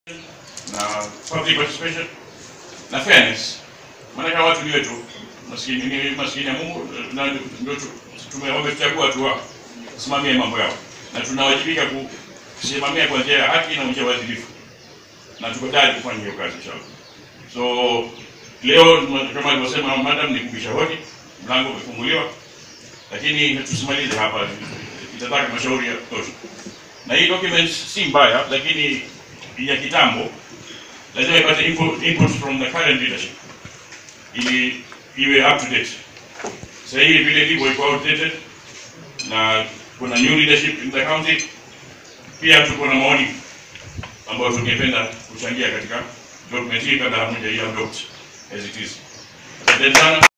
na public participation na fairness. Maana watu ni wetu maskini ni maskini ya Mungu na ndio tu- tume- wametuchagua tu wa- simamie mambo yao, na tunawajibika kusimamia kwa njia ya haki na njia ya uadilifu, na tuko tayari kufanya hiyo kazi inshallah. So leo kama alivyosema madam, ni kubisha hodi, mlango umefunguliwa, lakini tusimalize hapa, itataka mashauri ya kutosha. Na hii document si mbaya, lakini ya kitambo lazima ipate input, input from the current leadership ili iwe up to date. Sasa hii vile ilivyo iko outdated na kuna new leadership in the county. Pia tuko na maoni ambayo tungependa kuchangia katika document hii kabla hamuja adopt as it is. Asante sana.